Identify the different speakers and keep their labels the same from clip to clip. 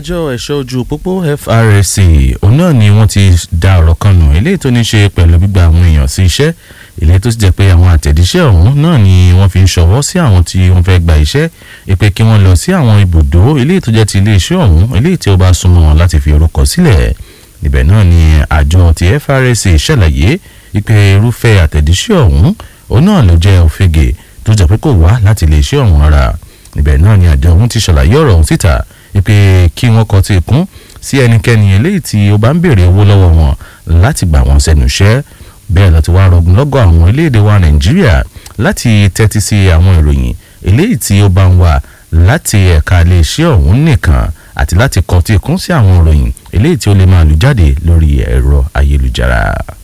Speaker 1: àjọ ẹ̀ṣọ́ ojú pópó FRSC òun náà ni wọ́n ti da ọ̀rọ̀ kan nù eléyìí tó ní ṣe pẹ̀lú gbígba àwọn èèyàn sí iṣẹ́ eléyìí tó sì jẹ́ pé àwọn àtẹ̀jíṣẹ́ ọ̀hún náà ni wọ́n fi ń ṣọwọ́ sí àwọn tí wọ́n fẹ́ gba iṣẹ́ ìpè kí wọ́n lọ sí àwọn ibùdó eléyìí tó jẹ́ ti iléeṣẹ́ ọ̀hún eléyìí tí ó bá súnmọ́ wọn láti fi orúkọ sílẹ̀ níbẹ̀ náà ni àjọ ti FRSC ṣàlàyé ìpè irúfẹ́ àtẹ̀jíṣẹ́ ọ̀hún òun náà ló jẹ́ òfegè tó jẹ́ pé kò wá láti iléeṣẹ́ ọ̀hún rárá níbẹ̀ náà ni àjọ ọ̀hún ti ṣàlàyé ọ̀rọ̀ ọ̀hún síta ìpè kí wọ́n kọ tí kún sí ẹnikẹ́ni eléyìí tí ó bá ń béèrè owó lọ́wọ́ wọn láti gbà wọ́n sẹ́nu iṣẹ́ bẹ́ẹ̀ ló ti wá rọgùn lọ́gọ̀ àwọn orílẹ̀-èdè wa nàìjíríà láti tẹ́tí sí àwọn ìròyìn eléyìí tí ó bá ń wà láti ẹ̀ka iléeṣẹ́ ọ̀hún nìkan àti láti kọ tí kún sí àwọn ìròyìn eléyìí tí ó lè máa lù jáde lórí ẹ̀rọ ayélujára.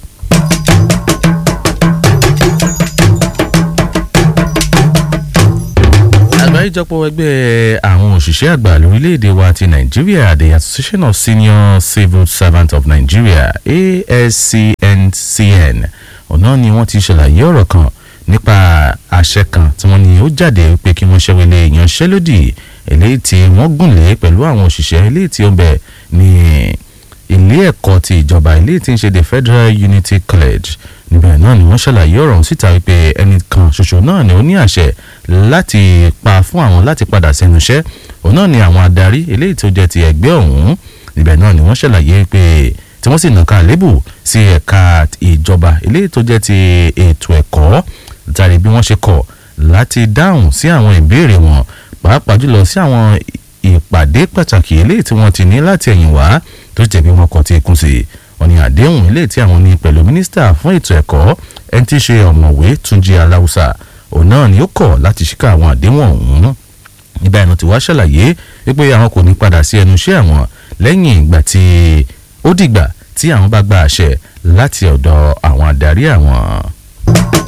Speaker 1: àgbáríjọpọ̀ ẹgbẹ́ àwọn òṣìṣẹ́ àgbà lórílẹ̀‐èdè wa ti nàìjíríà the association of senior civil servants of nigeria ascncn ọ̀nà ni wọ́n ti ṣàlàyé ọ̀rọ̀ kan nípa àṣẹ kan tí wọ́n ní ó jáde pé kí wọ́n ṣẹ́wẹ́lẹ̀ ìyanṣẹ́lódì eléyìí tí wọ́n gùnlé pẹ̀lú àwọn òṣìṣẹ́ eléyìí tí ó ń bẹ ní ilé ẹ̀kọ́ ti ìjọba eléyìí tí ń ṣe the federal unity college níbẹ̀ náà ni wọ́n ṣàlàyé ọ̀rọ̀ ọ̀hún síta wípé ẹnìkan ṣoṣo náà ni ó ní àṣẹ láti pa fún àwọn láti padà sẹ́nu iṣẹ́ òun náà ni àwọn adarí eléyìí tó jẹ́ ti ẹgbẹ́ ọ̀hún níbẹ̀ náà ni wọ́n ṣàlàyé pé tí wọ́n sì nàka àlébù sí ẹ̀ka ìjọba eléyìí tó jẹ́ ti ètò ẹ̀kọ́ tàbí bí wọ́n ṣe kọ̀ láti dáhùn sí àwọn ìbéèrè wọn pàápàá jùlọ sí àwọn ìpàdé pàtàkì eléyìí tí wọ́n ti ní láti ẹ̀yìn wá tó jẹ́ bí wọ́n kọ́ ti kún sí wọ́n ní àdéhùn eléyìí tí àwọn ní pẹ̀lú mínísítà fún ètò ẹ̀kọ́ ẹni tí í ṣe ọ̀mọ̀wé túnjí aláùsà òun náà ni ó kọ̀ láti ṣíkà àwọn àdéhùn ọ̀hún níbẹ̀ ẹnu tí wàá ṣàlàyé wípé àwọn kò ní padà sí ẹnu iṣẹ́ àwọn lẹ́yìn ìgbà tí ó dìgbà tí àwọn bá gba àṣẹ láti ọ̀dọ̀ àwọn adarí àwọn.